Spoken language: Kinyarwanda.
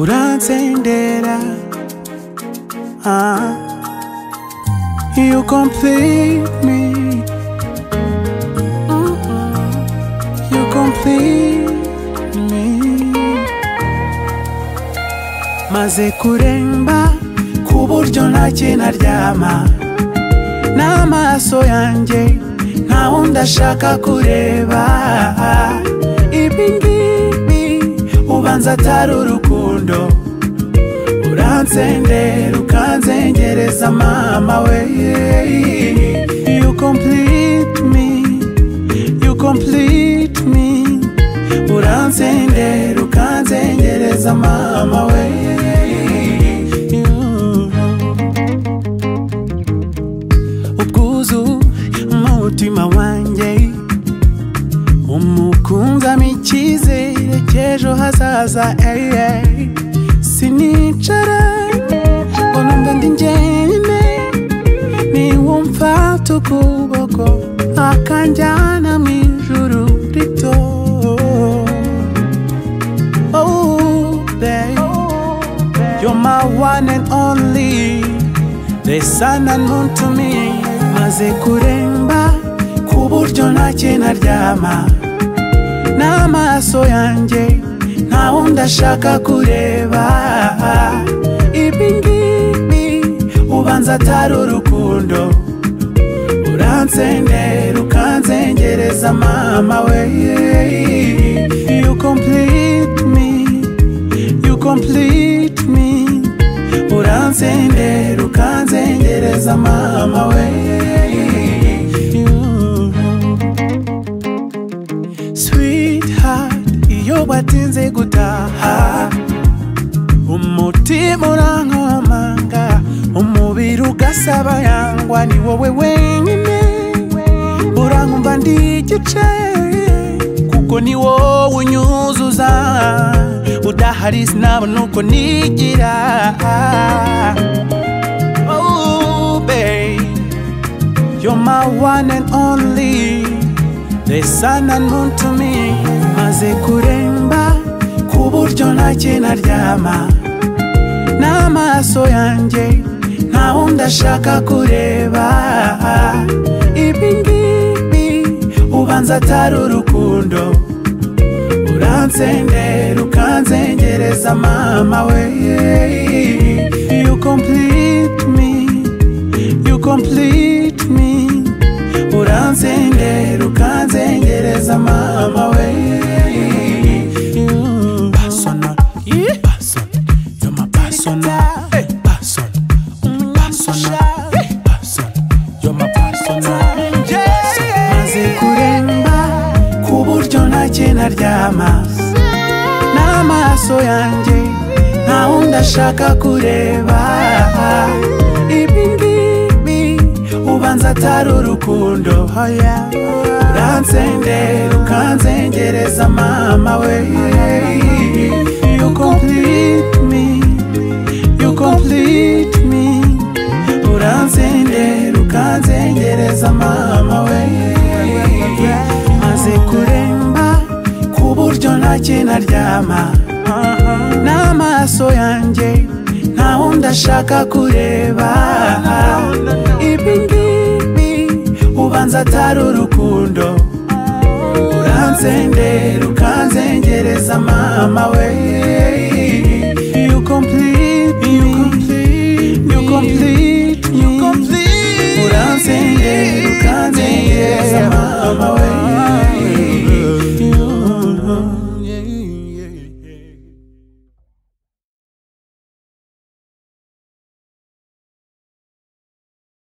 uransendera ah. You complete me You complete me Maze kuremba ku buryo ntacyo naryama n'amaso yanjye nta wundi ashaka kureba ibi ngibi ubanza atari urukundo uransendera ukanzengereza mama we You complete me You complete me uransendera ukanzengereza mama we ubwuzu umutima wanjye umukunzamo icyizere cy'ejo hazaza ey, ey. sinicara ngo numve ndi njyenyine niwumfata ukuboko akanjyana mu ijuru rito Oh, babe, you're my one and only the sun and moon to me maze kuremba ku buryo ntacyo naryama n'amaso yanjye nta wundi ashaka kureba ibi ngibi ubanza atari urukundo uransendera ukanzengereza mama we You complete me You complete me uransendera ukanzengereza mama we sweetheart iyo watinze gutaha umutima urankomanga umubiri ugasaba yangwa ni wowe wenyine urankumva ndi igice kuko ni wowe unyuzuza udahari sinabona uko nigira Oh, babe, you're my one and only the sun and moon to me maze kuremba ku buryo ntacyo naryama n'amaso yanjye nta wundi ashaka kureba ibi ngibi ubanza atari urukundo uransendera ukanzengereza mama we You complete me You complete me uransendera ukanzengereza mama we Personal, personal, you're my personal, personal, personal, personal, you're my personal. Maze kuremba ku buryo ntacyo naryama n'amaso yanjye nta wundi ashaka kureba ibi ngibi ubanza atari urukundo hoya uransendera ukanzengereza mama we You complete me You complete me uransendera ukanzengereza mama we maze kuremba ku buryo ntacyo naryama n'amaso yanjye nta wundi ashaka kureba ibi ngibi ubanza atari urukundo uransendera ukanzengereza mama we You complete me You complete me uransendera ukanzengereza mama we